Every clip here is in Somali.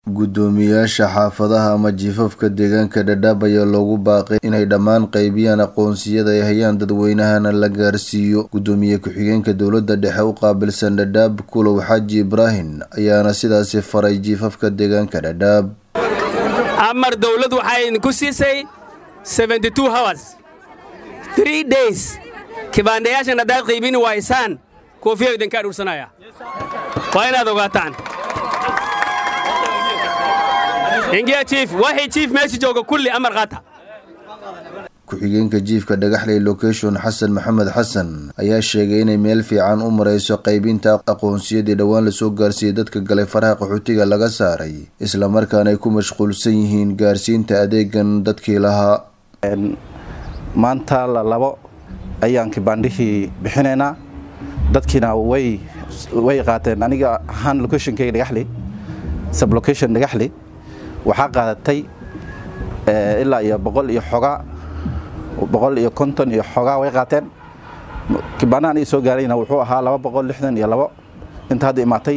Guddoomiyaasha xaafadaha ama jiifafka deegaanka Dadaab ayaa loogu baaqay inay dhammaan qaybiyaan aqoonsiyada ay hayaan dadweynahana la gaarsiiyo. Guddoomiye ku-xigeenka dowladda dhexe u qaabilsan Dadaab Kulow Xaaji Ibraahin ayaana sidaasi faray jiifafka deegaanka Dadaab. amar dawlad waxay idinku siisay hours three days kibaandayaashan haddaad qaybini waysaan koofiya idinka adhuursanaya waa inaad ogaataan ingiya jiif waxii jiif meesha jooga kulli amar qaata ku-xigeenka jiifka dhagaxley location xasan maxamed xasan ayaa sheegay inay meel fiican u marayso qaybinta aqoonsiyadii dhowaan lasoo gaarsiiyey dadka galay faraha qaxootiga laga saaray islamarkaana ay ku mashquulsan yihiin gaarsiinta adeegan dadkii lahaa maanta la labo ayaan kibaandhihii bixinaynaa dadkiina way way qaateen aniga ahaan locationkayga dhagaxley sublocation dhagaxley waxaa qaadatay ilaa iyo boqol iyo xogaa boqol iyo konton iyo xogaa way qaateen kibaanahan ii soo gaarayna wuxuu ahaa laba boqol lixdan iyo labo inta hadda imaatay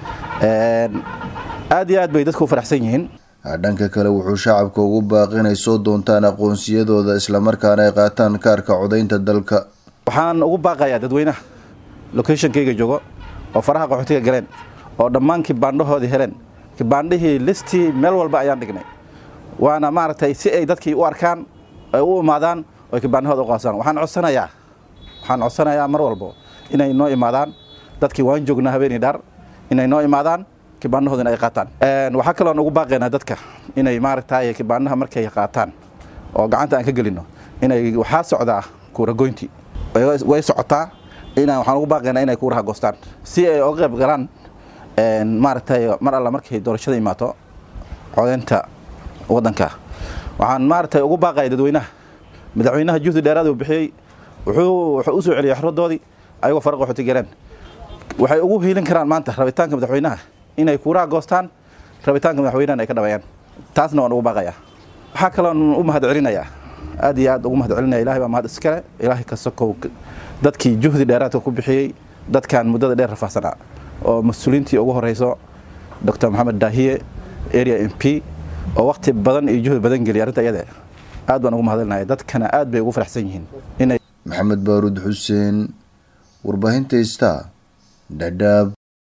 aad iyo aad bay dadku u faraxsan yihiin dhanka kale wuxuu shacabka ugu baaqi inay soo doontaan aqoonsiyadooda islamarkaana ay qaataan kaarka codaynta dalka waxaan ugu baaqayaa dadweynaha locationkayga joogo oo faraha qaxootiga galeen oo dhammaan kibaandhahoodii heleen kibaandhihii listii meel walba ayaan dhignay waana maaragtay si ay dadkii u arkaan ay u imaadaan oo kibaandhahooda u qaasaan waxaan codsanayaa waxaan codsanayaa mar walbo inay noo imaadaan dadkii waan joognaa habeenii dhaar inay noo imaadaan kibaandhahoodina ay qaataan waxaa kaloon ugu baaqaynaa dadka inay maaragtay kibaandhaha markay qaataan oo gacanta aan ka gelino inay waxaa socdaa kuuragoyntii way socotaa inaan waxaan ugu baaqaynaa inay kuuraha goostaan si ay oga qayb galaan maaragtay mar alla markay doorashada imaato codeynta waddanka waxaan maaragtay ugu baaqaya dadweynaha madaxweynaha juhdi dheeraad uu bixiyey wuxuu wuxuu u soo celiyay xorodoodii ayagoo fara qaxooti galeen waxay ugu hiilin karaan maanta rabitaanka madaxweynaha inay kuuraha goostaan rabitaanka madaxweynahana ay ka dhaweeyaan taasna waan ugu baaqayaa waxaa kaloon u mahad celinayaa aad iyo aad ugu mahad celinaya ilahay baa mahad iskale ilaahay ka sokow dadkii juhdi dheeraadka ku bixiyey dadkan muddada dheer rafaahsanaa oo mas-uuliyiintii ugu horeyso dr maxamed daahiye area m p oo wakti badan iyo juhdi badan geliyay arrinta iyade aad baan ugu mahadcelinaya dadkana aad bay ugu faraxsan yihiin inay maxamed baaruud xuseen warbaahinta ista dhadhaab